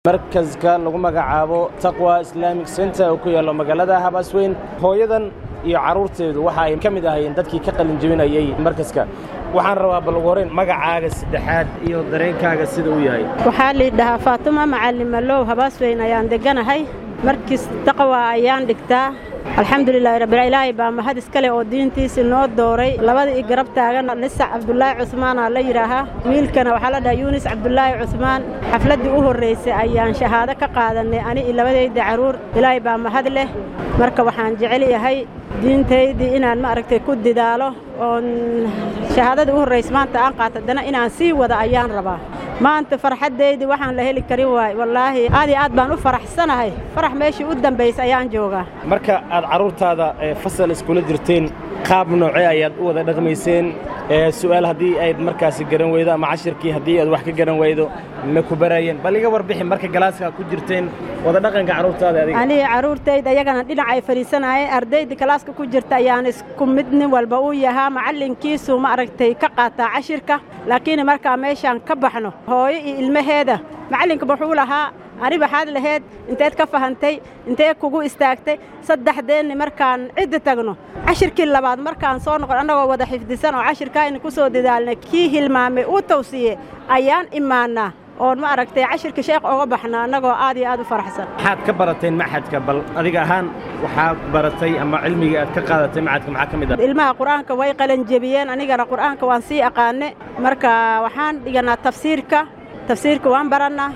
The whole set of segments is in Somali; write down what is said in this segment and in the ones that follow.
markaska lagu magacaabo taqwa islamic center oo ku yaallo magaalada habasweyn hooyadan iyo carruurteedu waxa ay ka mid ahaayeen dadkii ka qalin jebinayey markaska waxaan rabaa bal ugu horrayn magacaaga saddexaad iyo dareenkaaga sida uu yahay waxaa liidhahaa faatuma macallin malow habaasweyn ayaan degganahay markiis taqwa ayaan dhigtaa alxamdulilaahi rabbil ilaahay baa mahad iskale oo diintiisi noo dooray labada i garab taagan lisac cabdulaahi cusmaanaa la yidhaahaa wiilkana waxaa la dhahaa yuunis cabdulaahi cusmaan xafladdii u horraysay ayaan shahaado ka qaadannay ani i labadayda carruur ilaahay baa mahad leh marka waxaan jecel yahay diintaydii inaan ma aragtay ku didaalo oon shahaadadii u horraysa maanta aan qaata haddana inaan sii wada ayaan rabaa maanta farxaddaydii waxaan la heli karin waay wallaahi aad iyo aad baan u faraxsanahay farax meeshii u dambaysa ayaan joogaa marka aad carruurtaada fasal iskula jirteen qaab noocee ayaad u wada dhaqmayseen su'aal haddii ayd markaasi garan weydo ama cashirkii haddii aad wax ka garan weydo ma ku baraayeen bal iga warbixi marka galaaska ku jirteen wada dhaqanka carruurtaada adiga aniga carruurtayda iyagana dhinac ay fadhiisanayeen ardayda kalaaska ku jirta ayaan isku mid nin walba uu yahaa macallinkiisu ma aragtay ka qaataa cashirka laakiin markaa meeshaan ka baxno hooyo iyo ilmaheeda macallinka wuxuu lahaa ani waxaad laheyd inteed ka fahantay intee kugu istaagtay saddexdeenni markaan cidda tagno cashirkii labaad markaan soo noqon annagoo wada xifdisan oo cashirkaayna ku soo dadaalnay kii hilmaamay uu tawsiye ayaan imaannaa oon ma aragtay cashirka sheekh oga baxna annagoo aad iyo aad u faraxsan maxaad ka barateen maxadka bal adiga ahaan waxaad baratay ama cilmigii aad ka qaadatay maxadka maxaa ka mid ah ilmaha qur'aanka way qalanjebiyeen anigana qur'aanka waan sii aqaane marka waxaan dhiganaa tafsiirka tafsiirka waan barannaa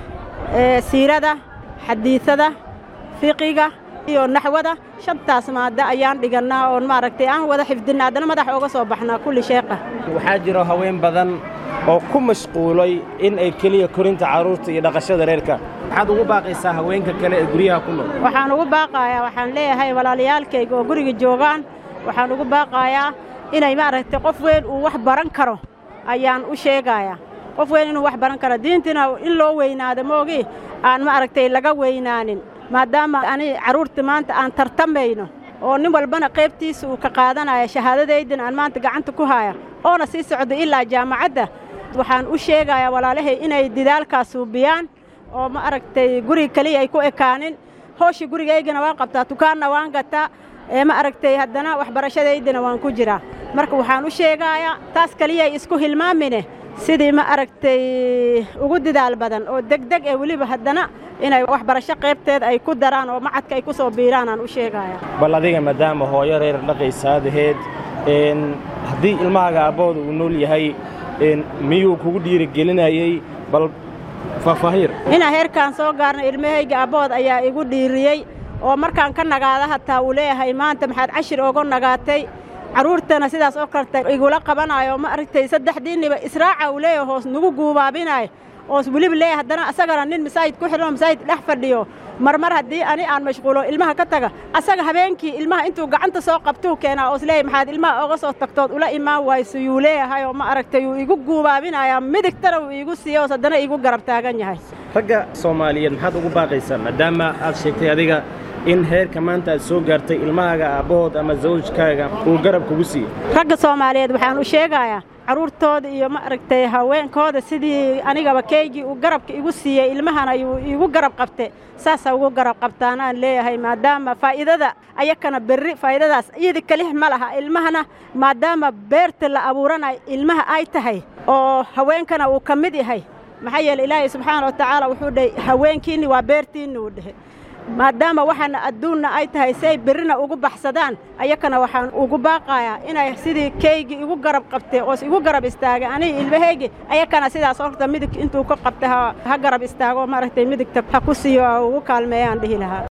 siirada xadiisada fiqiga iyo naxwada shantaas maadda ayaan dhigannaa oon maaragtay aan wada xifdinna haddana madax ooga soo baxnaa kulli sheekha waxaa jiro haween badan oo ku mashquulay in ay keliya korinta carruurta iyo dhaqashada reerka maxaad ugu baaqaysaa haweenka kale ee guryaha ku nool waxaan ugu baaqayaa waxaan leeyahay walaalayaalkayga oo guriga joogaan waxaan ugu baaqayaa inay maaragtay qof weyn uu wax baran karo ayaan u sheegayaa qof weyn inuu wax baran karo diintina in loo weynaado moogi aan ma aragtay laga weynaanin maadaama ani carruurta maanta aan tartamayno oo nin walbana qaybtiisa uu ka qaadanaya shahaadadaydina aan maanta gacanta ku haya oona sii socdo ilaa jaamacadda waxaan u sheegayaa walaalahay inay didaalkaas suubiyaan oo ma aragtay guriga keliya ay ku ekaanin hooshii gurigaygana waan qabtaa dukaanna waan gataa ee ma aragtay haddana waxbarashadaydina waan ku jiraa marka waxaan u sheegayaa taas keliya ay isku hilmaamine sidii ma aragtay ugu didaal badan oo degdeg ee weliba haddana inay waxbarasho qaybteed ay ku daraan oo macadka ay ku soo biiraan aan u sheegaya bal adiga maadaama hooyo reer dhaqaysaadaheed haddii ilmahaaga aabbahooda uu nool yahay miyuu kugu dhiirigelinayey bal faahfaahir inaa heerkaan soo gaarna ilmahayga abbood ayaa igu dhiiriyey oo markaan ka nagaada hataa uu leeyahay maanta maxaad cashir oga nagaatay carruurtana sidaas oo kaleta igula qabanayo ma aragtay saddexdiinniba israaca uu leeyahay hoos nagu guubaabinayo oos weliba leeyahay haddana asagana nin masaajid ku xidhanoo masaajid dhex fadhiyo marmar haddii ani aan mashquulo ilmaha ka taga asaga habeenkii ilmaha intuu gacanta soo qabtuu keenaa oos leeyahay maxaad ilmaha oga soo tagtood ula imaan wayso yuu leeyahay oo ma aragtay uu igu guubaabinayaa midigtana uu iigu siiya oos haddana iigu garab taagan yahay ragga soomaaliyeed maxaad ugu baaqaysaa maadaama aad sheegtay adiga in heerka maanta aad soo gaartay ilmahaaga aabbahood ama zawjkaaga uu garab kugu siiyey ragga soomaaliyeed waxaan u sheegayaa carruurtooda iyo ma aragtay haweenkooda sidii anigaba keygii uu garabka igu siiyey ilmahana yuu iigu garab qabte saasaa ugu garab qabtaanaan leeyahay maadaama faa'iidada ayakana berri faa'iidadaas iyada kelix ma laha ilmahana maadaama beerta la abuuranayo ilmaha ay tahay oo haweenkana uu ka mid yahay maxaa yeele ilaahay subxaana wa tacaala wuxuu dhahay haweenkiinni waa beertiinni uu dhehe maadaama waxaana adduunna ay tahay si ay berrina ugu baxsadaan ayakana waxaan ugu baaqayaa inay sidii keygii igu garab qabtay oos igu garab istaagay aniga ilmahaygi ayakana sidaas horta midig intuu ka qabtay ha garab istaago maaragtay midigta ha ku siiyo ugu kaalmeeyaan dhihi lahaa